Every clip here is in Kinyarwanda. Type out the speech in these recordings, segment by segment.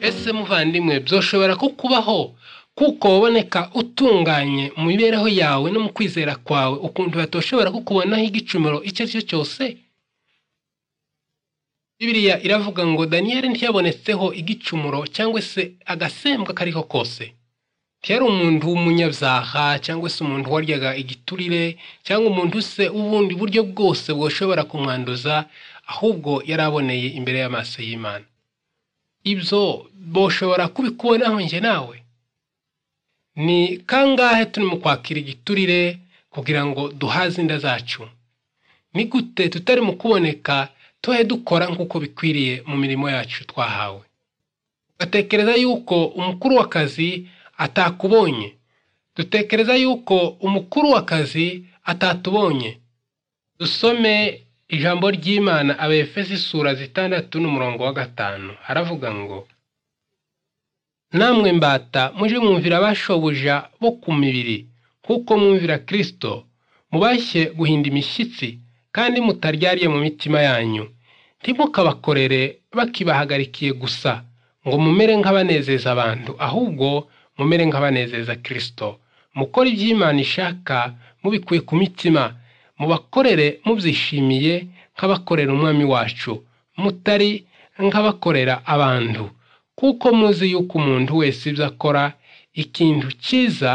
ese muvandimwe byoshobora kukubaho kuko waboneka utunganye mu mibereho yawe no mu kwizera kwawe ukuntu batoshobora kukubonaho igicumuro icyo ari cyo cyose bibiriya iravuga ngo daniyeli ntiyabonetseho igicumuro cyangwa se agasembwa kariko kose ntiyari umuntu w'umunyabyaha cyangwa se umuntu waryaga igiturire cyangwa umuntu se ubundi buryo bwose bwoshobora kumwanduza ahubwo yari aboneye imbere y'amaso y'imana ibyo boshobora kubikubonaho njye nawe ni kangahe turi mu kwakira igiturire kugira ngo duhaze inda zacu ni gute tutari mu kuboneka tuhe dukora nk'uko bikwiriye mu mirimo yacu twahawe tugatekereza yuko umukuru w'akazi atakubonye dutekereza yuko umukuru w'akazi atatubonye dusome ijambo ry'imana abefesi isura zitandatu n'umurongo wa gatanu haravuga ngo namwe mbata muje mwumvira abashobuja bo ku mibiri nk'uko mwumvira kirisito mubashye guhinda imishyitsi kandi mutaryariye mu mitima yanyu ntimukabakorere bakibahagarikiye gusa ngo mumere nk'abanezeza abantu ahubwo mumere nk'abanezeza kirisito mukore iby'imana ishaka mubikuye ku mitima mubakorere mubyishimiye nk'abakorera umwami wacu mutari nk'abakorera abantu kuko muzi yuko umuntu wese ibyo akora ikintu cyiza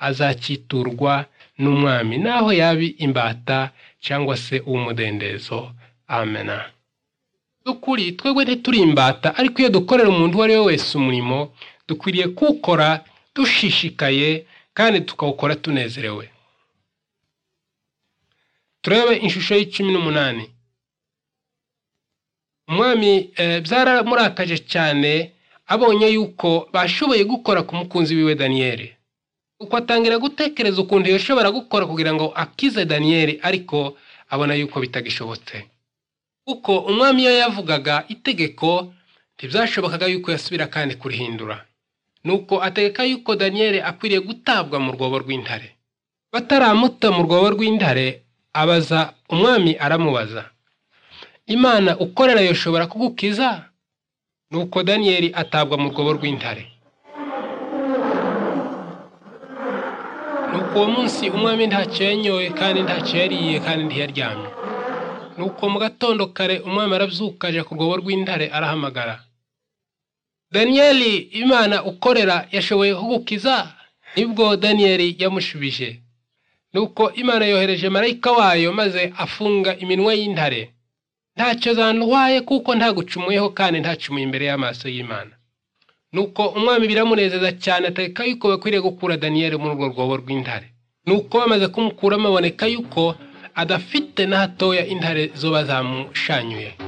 azacyiturwa n'umwami naho yabi imbata cyangwa se uw'umudendezo amena dukuri twebwe ntituri imbata ariko iyo dukorera umuntu uwo ari we wese umurimo dukwiriye kuwukora dushishikaye kandi tukawukora tunezerewe turebe ishusho y'icumi n'umunani umwami byaramurakaje cyane abonye yuko bashoboye gukora ku mukunzi wiwe daniyeli uko atangira gutekereza ukuntu yashobora gukora kugira ngo akize daniyeli ariko abona yuko bitagishobotse kuko umwami iyo yavugaga itegeko ntibyashobokaga yuko yasubira kandi kurihindura nuko ategeka yuko daniyeli akwiriye gutabwa mu rwobo rw'intare bataramuta mu rwobo rw'intare abaza umwami aramubaza imana ukorera yoshobora kugukiza nuko daniyeli atabwa mu rwobo rw'intare nuko uwo munsi umwami ntacyo yanyoye kandi ntacyo yariye kandi ntiyaryamye nuko mu gatondo kare umwami arabyuka ajya ku rwobo rw'intare arahamagara daniyeli imana ukorera yashoboye kugukiza nibwo daniyeli yamushubije nuko imana yohereje marayika wayo maze afunga iminwa y'intare ntacyo zantwaye kuko ntagucumuyeho kandi ntacumuye imbere y'amaso y'imana nuko umwami biramunezeza cyane ategeka yuko bakwiriye gukura daniyeli muri urwo rwobo rw'intare nuko bamaze kumukuramo aboneka yuko adafite na hatoya intare zo bazamushanyuye